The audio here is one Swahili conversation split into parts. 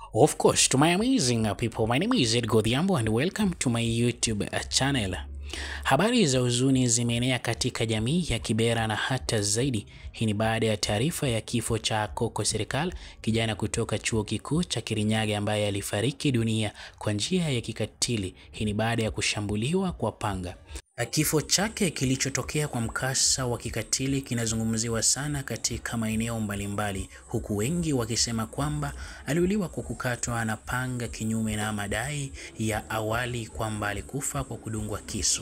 Of course, to my amazing uh, people, my name is Ed Godhiambo and welcome to my YouTube uh, channel. Habari za huzuni zimeenea katika jamii ya Kibera na hata zaidi. Hii ni baada ya taarifa ya kifo cha Koko Serikali, kijana kutoka chuo kikuu cha Kirinyaga ambaye alifariki dunia kwa njia ya kikatili. Hii ni baada ya kushambuliwa kwa panga. Kifo chake kilichotokea kwa mkasa wa kikatili kinazungumziwa sana katika maeneo mbalimbali, huku wengi wakisema kwamba aliuliwa kwa kukatwa na panga, kinyume na madai ya awali kwamba alikufa kwa kudungwa kisu.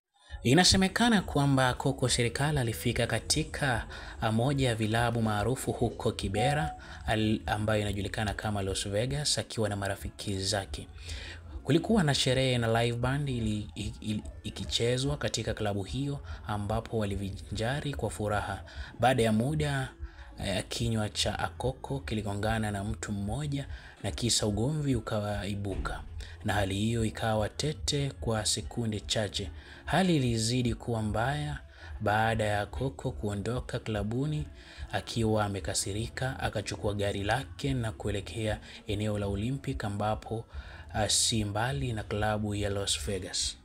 Inasemekana kwamba Koko Serikali alifika katika moja ya vilabu maarufu huko Kibera al- ambayo inajulikana kama Las Vegas akiwa na marafiki zake. Kulikuwa na sherehe na live band ili, ili, ikichezwa katika klabu hiyo ambapo walivinjari kwa furaha. Baada ya muda eh, kinywa cha Akoko kiligongana na mtu mmoja na kisa ugomvi ukaibuka, na hali hiyo ikawa tete kwa sekunde chache. Hali ilizidi kuwa mbaya baada ya Koko kuondoka klabuni akiwa amekasirika, akachukua gari lake na kuelekea eneo la Olympic ambapo uh, si mbali na klabu ya Las Vegas.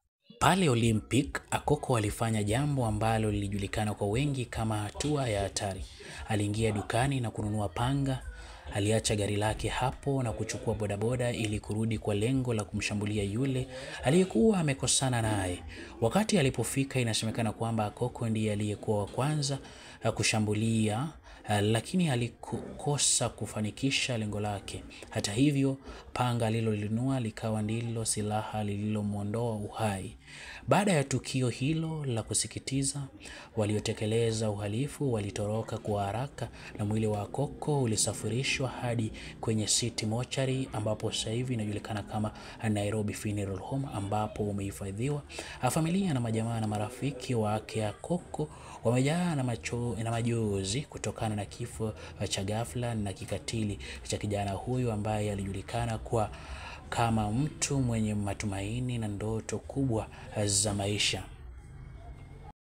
Pale Olympic, Akoko alifanya jambo ambalo lilijulikana kwa wengi kama hatua ya hatari. Aliingia dukani na kununua panga. Aliacha gari lake hapo na kuchukua bodaboda ili kurudi kwa lengo la kumshambulia yule aliyekuwa amekosana naye. Wakati alipofika, inasemekana kwamba Akoko ndiye aliyekuwa wa kwanza uh, kushambulia uh, lakini alikosa kufanikisha lengo lake. Hata hivyo, panga alilolinunua likawa ndilo silaha lililomwondoa uhai. Baada ya tukio hilo la kusikitiza, waliotekeleza uhalifu walitoroka kwa haraka na mwili wa Akoko ulisafirishwa hadi kwenye City Mortuary ambapo sasa hivi inajulikana kama Nairobi Funeral Home ambapo umehifadhiwa. Familia na majamaa na marafiki wake Akoko wamejaa na, macho, na majozi kutokana na kifo cha ghafla na kikatili cha kijana huyu ambaye alijulikana kwa kama mtu mwenye matumaini na ndoto kubwa za maisha.